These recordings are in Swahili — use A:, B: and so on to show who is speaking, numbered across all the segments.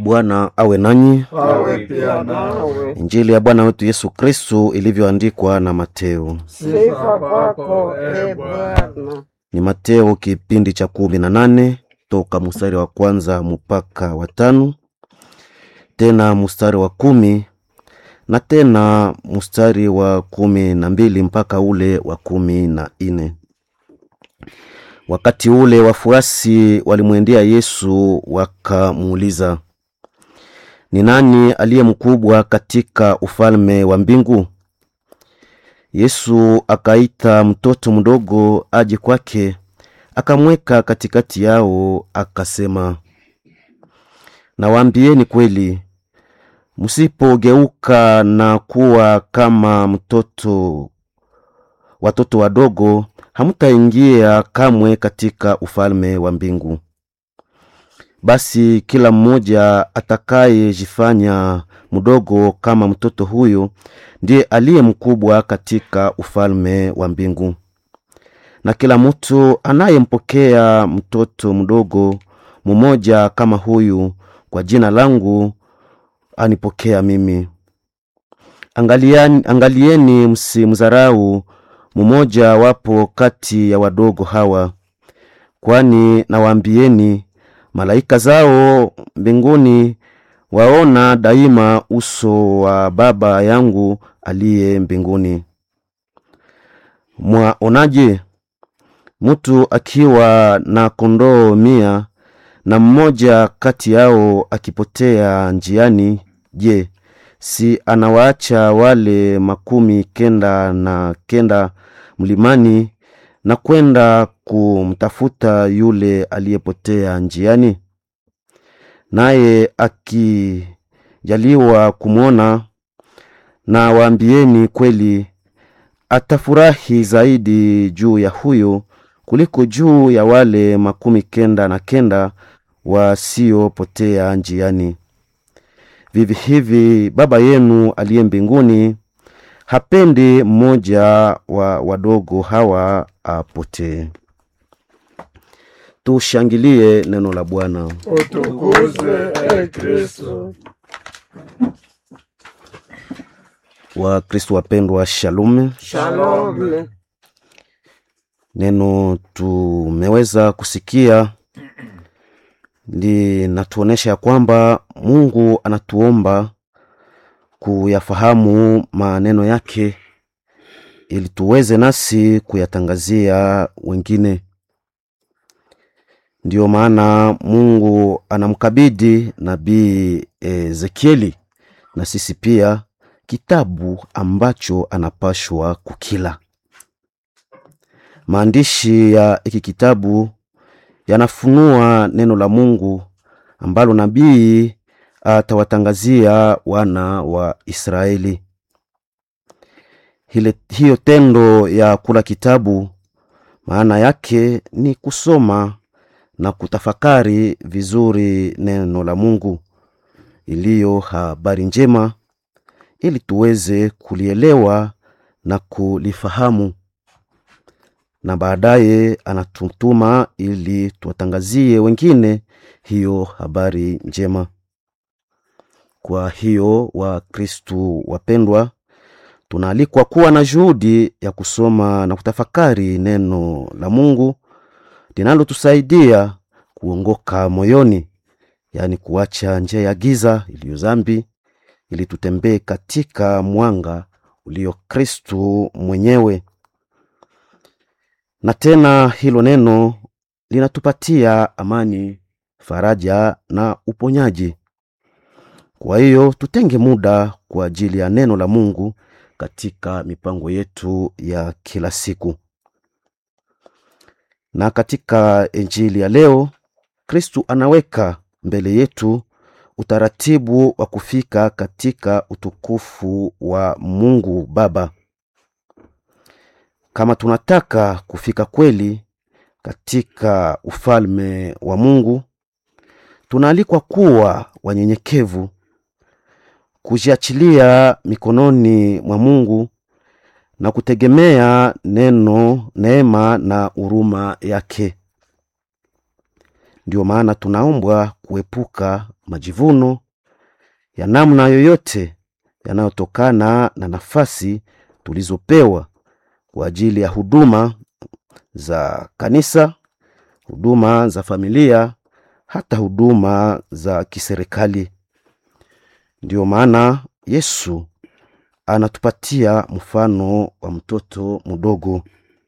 A: Bwana awe nanyi.
B: awe pia nawe.
A: Injili ya Bwana wetu Yesu Kristu ilivyoandikwa na Mateo.
B: Sifa kwako e Bwana.
A: Ni Mateo kipindi cha kumi na nane toka mstari wa kwanza mpaka wa tano tena mstari wa kumi na tena mstari wa kumi na mbili mpaka ule wa kumi na nne. Wakati ule wafuasi walimwendea Yesu wakamuuliza, ni nani aliye mkubwa katika ufalme wa mbingu? Yesu akaita mtoto mdogo aje kwake, akamweka katikati yao, akasema, nawaambieni kweli, msipogeuka na kuwa kama mtoto watoto wadogo, hamtaingia kamwe katika ufalme wa mbingu. Basi kila mmoja atakayejifanya mdogo kama mtoto huyo ndiye aliye mkubwa katika ufalme wa mbingu. Na kila mtu anayempokea mtoto mdogo mmoja kama huyu kwa jina langu anipokea mimi. Angaliani, angalieni msimdharau mmoja wapo kati ya wadogo hawa, kwani nawaambieni malaika zao mbinguni waona daima uso wa Baba yangu aliye mbinguni. Mwaonaje mtu akiwa na kondoo mia na mmoja kati yao akipotea njiani? Je, si anawaacha wale makumi kenda na kenda mlimani na kwenda kumtafuta yule aliyepotea njiani? Naye akijaliwa kumwona, na waambieni kweli, atafurahi zaidi juu ya huyo kuliko juu ya wale makumi kenda na kenda wasiopotea njiani. Vivi hivi Baba yenu aliye mbinguni hapendi mmoja wa wadogo hawa apotee. Tushangilie neno la Bwana.
B: Utukuzwe e Kristo.
A: Wakristo wapendwa, shalom.
B: Shalom.
A: Neno tumeweza kusikia linatuonesha ya kwamba Mungu anatuomba kuyafahamu maneno yake ili tuweze nasi kuyatangazia wengine. Ndiyo maana Mungu anamkabidhi nabii Ezekieli na sisi pia kitabu ambacho anapashwa kukila. Maandishi ya hiki kitabu yanafunua neno la Mungu ambalo nabii atawatangazia wana wa Israeli. Hile, hiyo tendo ya kula kitabu maana yake ni kusoma na kutafakari vizuri neno la Mungu iliyo habari njema, ili tuweze kulielewa na kulifahamu, na baadaye anatutuma ili tuwatangazie wengine hiyo habari njema. Kwa hiyo Wakristu wapendwa, tunaalikwa kuwa na juhudi ya kusoma na kutafakari neno la Mungu linalotusaidia kuongoka moyoni, yaani kuacha njia ya giza iliyo dhambi, ili tutembee katika mwanga ulio Kristu mwenyewe. Na tena hilo neno linatupatia amani, faraja na uponyaji. Kwa hiyo tutenge muda kwa ajili ya neno la Mungu katika mipango yetu ya kila siku. Na katika Injili ya leo, Kristu anaweka mbele yetu utaratibu wa kufika katika utukufu wa Mungu Baba. Kama tunataka kufika kweli katika ufalme wa Mungu, tunaalikwa kuwa wanyenyekevu, kujiachilia mikononi mwa Mungu na kutegemea neno, neema na huruma yake. Ndio maana tunaombwa kuepuka majivuno ya namna yoyote yanayotokana na nafasi tulizopewa kwa ajili ya huduma za kanisa, huduma za familia, hata huduma za kiserikali. Ndiyo maana Yesu anatupatia mfano wa mtoto mdogo.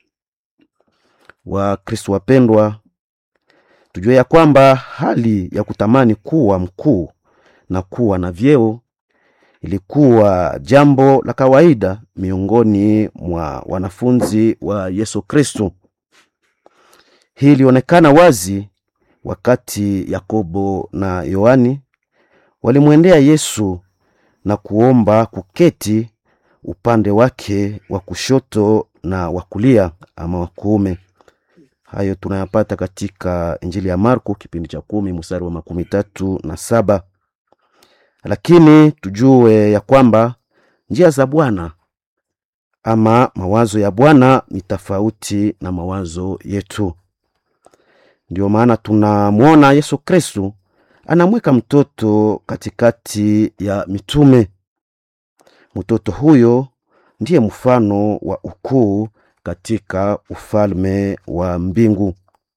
A: Wa Kristo wapendwa, tujue ya kwamba hali ya kutamani kuwa mkuu na kuwa na vyeo ilikuwa jambo la kawaida miongoni mwa wanafunzi wa Yesu Kristo. Hii ilionekana wazi wakati Yakobo na Yohani walimwendea Yesu na kuomba kuketi upande wake wa kushoto na wa kulia ama wa kuume. Hayo tunayapata katika Injili ya Marko kipindi cha kumi mstari wa makumi tatu na saba. Lakini tujue ya kwamba njia za Bwana ama mawazo ya Bwana ni tofauti na mawazo yetu. Ndiyo maana tunamwona Yesu Kristu anamweka mtoto katikati ya mitume. Mtoto huyo ndiye mfano wa ukuu katika ufalme wa mbingu.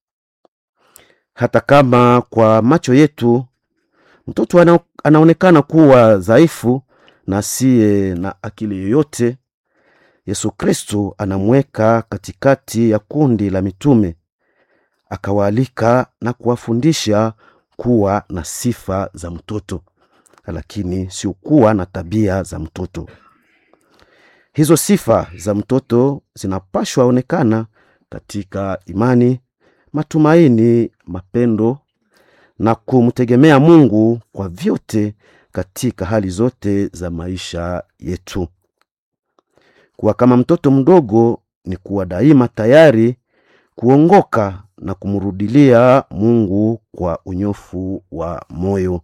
A: Hata kama kwa macho yetu mtoto ana, anaonekana kuwa dhaifu na asiye na akili yoyote, Yesu Kristo anamweka katikati ya kundi la mitume, akawaalika na kuwafundisha kuwa na sifa za mtoto, lakini sio kuwa na tabia za mtoto. Hizo sifa za mtoto zinapashwa onekana katika imani, matumaini, mapendo na kumtegemea Mungu kwa vyote katika hali zote za maisha yetu. Kuwa kama mtoto mdogo ni kuwa daima tayari kuongoka na kumrudilia Mungu kwa unyofu wa moyo.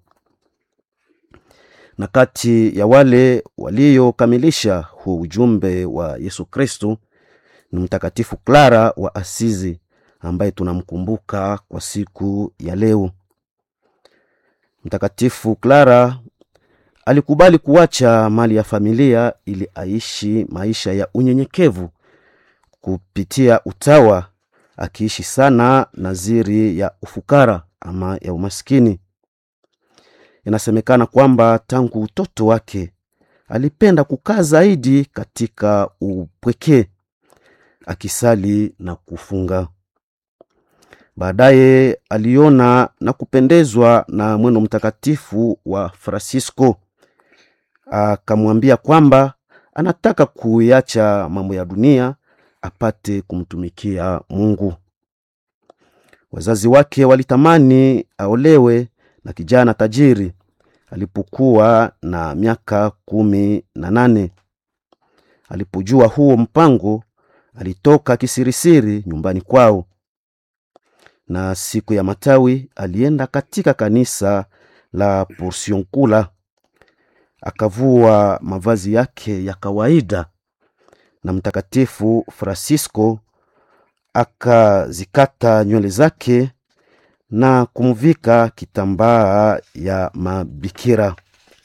A: Na kati ya wale waliokamilisha huu ujumbe wa Yesu Kristo ni Mtakatifu Klara wa Asizi ambaye tunamkumbuka kwa siku ya leo. Mtakatifu Klara alikubali kuacha mali ya familia ili aishi maisha ya unyenyekevu kupitia utawa, akiishi sana naziri ya ufukara ama ya umaskini. Inasemekana kwamba tangu utoto wake alipenda kukaa zaidi katika upweke, akisali na kufunga. Baadaye aliona na kupendezwa na mwendo mtakatifu wa Francisco, akamwambia kwamba anataka kuiacha mambo ya dunia apate kumtumikia Mungu. Wazazi wake walitamani aolewe na kijana tajiri alipokuwa na miaka kumi na nane. Alipojua huo mpango, alitoka kisirisiri nyumbani kwao, na siku ya matawi alienda katika kanisa la Porciuncula, akavua mavazi yake ya kawaida, na Mtakatifu Francisco akazikata nywele zake na kumvika kitambaa ya mabikira.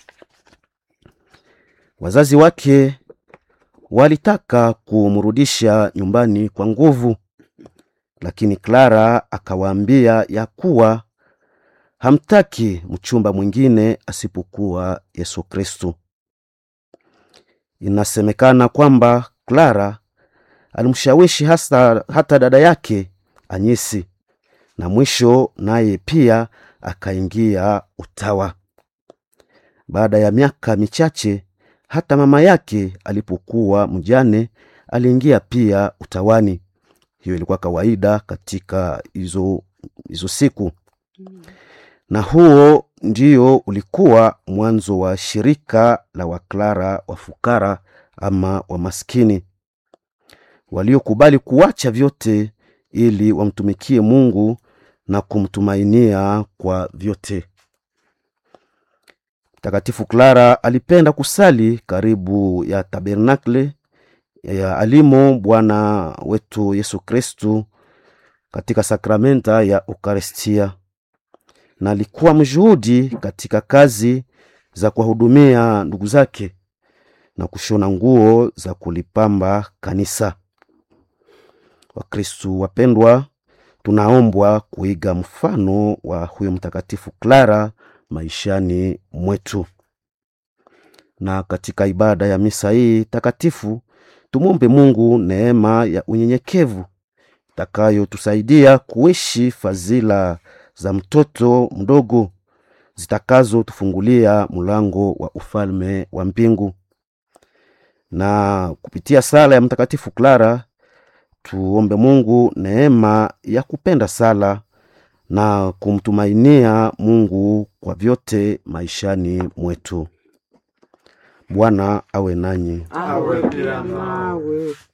A: Wazazi wake walitaka kumrudisha nyumbani kwa nguvu, lakini Clara akawaambia ya kuwa hamtaki mchumba mwingine asipokuwa Yesu Kristo. Inasemekana kwamba Clara alimshawishi hasa hata dada yake Anyesi na mwisho naye pia akaingia utawa. Baada ya miaka michache, hata mama yake alipokuwa mjane aliingia pia utawani. Hiyo ilikuwa kawaida katika hizo hizo siku, na huo ndio ulikuwa mwanzo wa shirika la Waklara wafukara ama wamaskini waliokubali kuacha vyote ili wamtumikie Mungu na kumtumainia kwa vyote. Mtakatifu Clara alipenda kusali karibu ya tabernakle ya alimo Bwana wetu Yesu Kristu katika sakramenta ya Ukaristia, na alikuwa mjuhudi katika kazi za kuwahudumia ndugu zake na kushona nguo za kulipamba kanisa. Wakristu wapendwa, tunaombwa kuiga mfano wa huyo mtakatifu Clara maishani mwetu. Na katika ibada ya misa hii takatifu tumwombe Mungu neema ya unyenyekevu itakayotusaidia kuishi fadhila za mtoto mdogo zitakazotufungulia mlango wa ufalme wa mbingu. Na kupitia sala ya mtakatifu Clara tuombe Mungu neema ya kupenda sala na kumtumainia Mungu kwa vyote maishani mwetu. Bwana awe nanyi.
B: awe pia nawe